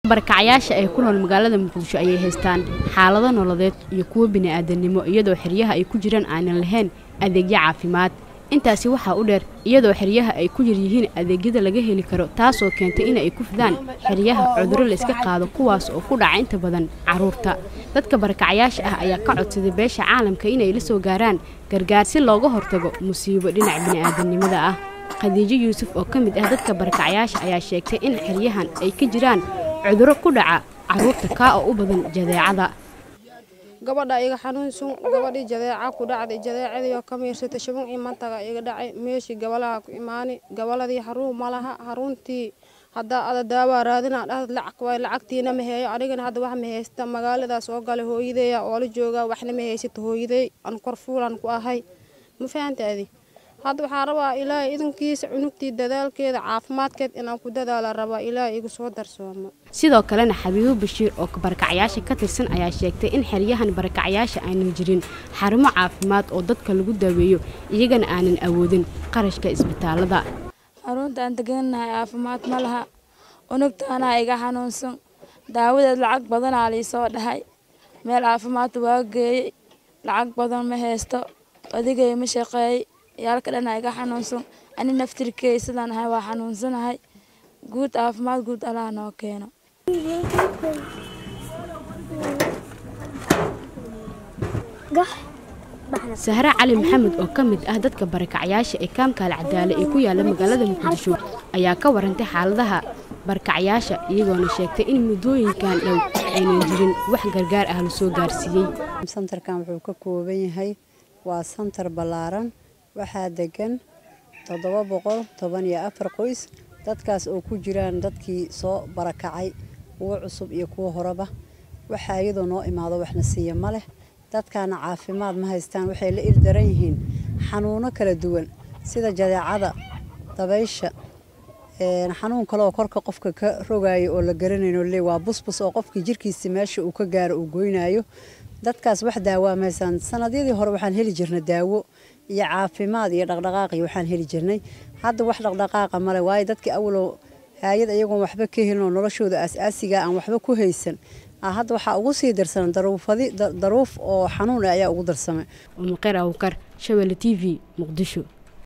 barakacayaasha ee ku nool magaalada muqdisho ayay haystaan xaalado nololeed iyo kuwo bini'aadanimo iyadoo xeryaha ay ku jiraan aanan lahayn adeegyo caafimaad intaasi waxaa u dheer iyadoo xeryaha ay ku yar yihiin adeegyada laga heli karo taasoo keentay in ay ku fidaan xeryaha cudurro layska qaado kuwaas oo ku dhaca inta badan carruurta dadka barakacayaasha ah ayaa ka codsaday beesha caalamka inay la soo gaaraan gargaar si looga hortago musiibo dhinaca bini'aadanimada ah khadiijo yuusuf oo ka mid ah dadka barakacayaasha ayaa sheegtay in xeryahan ay ka jiraan cudurro ku dhaca carruurta kaa oo u badan jadeecada gabadha iga xanuunsun gabadhii jadeeca ku dhacday jadeecadii oo ka miirsatay shabun iyo mantaga iga dhacay meeshii gabalaha ku imaani gabaladii haruun ma laha haruuntii haddaa ada daawaa raadina dhahad lacag waay lacagtiina ma heeyo anigana hadda wax ma haysta magaaladaas oo gale hooyadeeya oo la joogaa waxna ma haysato hooyadey aan korfuulan ku ahay ma fahantaadi hadda waxaa rabaa ilaahay idankiisa cunugtii dadaalkeeda caafimaadkeed inaan ku dadaala rabaa ilaahay igu soo darsoomo sidoo kalena xabiibo bashiir oo barakacayaasha ka tirsan ayaa sheegtay in xeryahan barakacayaasha aanan jirin xarumo caafimaad oo dadka lagu daaweeyo iyagana aanan awoodin qarashka isbitaalada xarunta aan degannahay caafimaad ma laha unugtaanaa iga xanuunsan daawadeed lacag badanaa liisoo dhahay meel caafimaad waa geeyey lacag badan ma haysto odigay ma shaqeeyey yaalka dhanaa iga xanuunsan ani naftirkeey sidaan ahay waa xanuunsanahay guud caafimaad guud allaha noo keeno sahre cali maxamed oo ka mid ah dadka barakacayaasha ee kaamkaal cadaale ee ku yaala magaalada muqdisho ayaa ka warantay xaaladaha barakacayaasha iyagoona sheegtay in muddooyinkan dhow aynan jirin wax gargaar ah la soo gaarsiiyey santarkan wuxuu ka kooban yahay waa santar ballaaran waxaa degan toddoba boqol toban iyo afar qoys dadkaas oo ku jiraan dadkii soo barakacay kuwo cusub iyo kuwo horeba waxaa iyadoo noo imaado waxna siiya ma leh dadkaana caafimaad ma haystaan waxay la ildaran yihiin xanuuno kala duwan sida jadeecada dabaysha xanuun kaleoo korka qofka ka rogayo oo la garanayno le waa busbus oo qofkii jirkiisi meesha uu ka gaaro uu goynayo dadkaas wax daawaa ma haystaan sanadyadii hore waxaan heli jirnay daawo iyo caafimaad iyo dhaqdhaqaaqi waxaan heli jirnay hadda wax dhaqdhaqaaqa male waayo dadkii awalow haayad iyagoon waxba ka helin oo noloshooda aas-aasiga aan waxba ku haysan hadda waxaa ugu sii darsanan daruufadi daruuf oo xanuun ayaa ugu darsamay umuqeer awkar shabelle t v muqdisho